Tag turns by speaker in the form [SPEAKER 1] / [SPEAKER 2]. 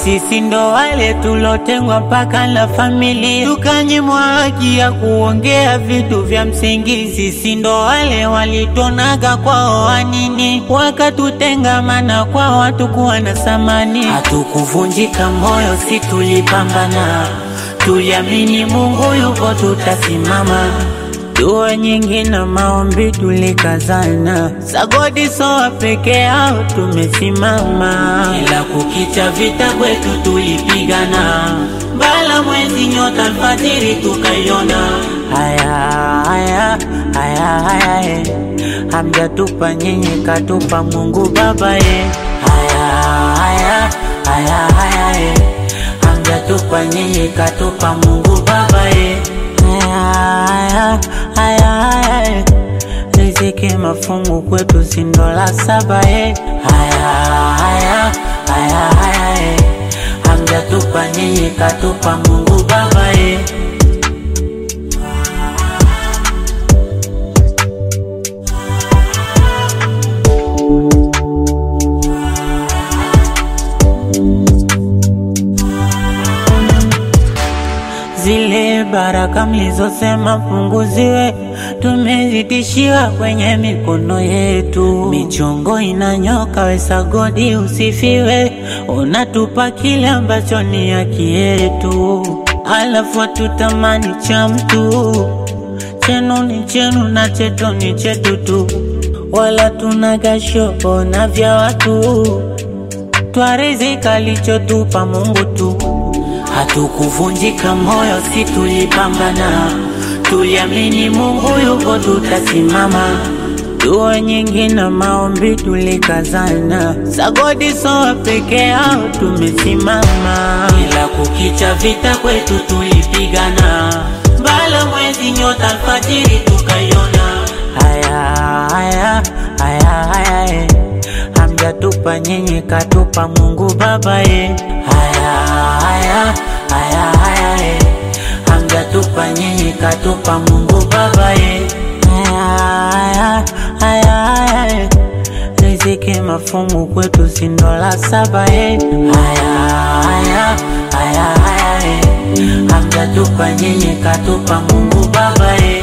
[SPEAKER 1] Sisi ndo wale tulotengwa mpaka na familia, tukanyimwa haki ya kuongea vitu vya msingi. Sisi ndo wale walitonaga kwao wanini, wakatutenga, maana kwao hatukuwa na thamani. Hatukuvunjika moyo, si tulipambana, tuliamini Mungu yupo, tutasimama Dua nyingi na maombi tulikazana, sagodi soa peke yao tumesimama, ila kukicha vita kwetu tulipigana, mbala mwezi nyota alfajiri tukaiona. Haya haya haya haya, eh. hamjatupa nyinyi, katupa Mungu Baba ye. Haya haya haya haya, eh. hamjatupa nyinyi, katupa Mungu Baba ye. Haya haya haya, riziki mafungu kwetu si dola saba ye. Haya haya haya haya, eh. hamjatupa nyinyi, katupa Mungu Baba ye. Zile baraka mlizosema punguziwe, tumezitishiwa kwenye mikono yetu. Michongo inanyoka, wesa godi usifiwe, unatupa kile ambacho ni haki yetu, alafu hatutamani cha mtu. Chenu ni chenu na chetu ni chetu tu, wala tunagasho na vya watu, twarizika lichotupa Mungu tu. Hatukuvunjika moyo, si tulipambana, tuliamini Mungu yupo, tutasimama. Dua nyingi na maombi tulikazana, sagodi soa peke yao tumesimama, ila kukicha vita kwetu tulipigana, mbala mwezi nyota alfajiri tukaiona. Haya haya haya haya, eh. hamjatupa nyinyi, katupa Mungu Baba ye. Haya haya haya haya, eh. hamjatupa nyinyi, katupa Mungu Baba ye. Haya haya haya, eh. riziki mafungu kwetu si dola saba ye. Haya haya haya haya, eh. hamjatupa nyinyi, katupa Mungu Baba ye.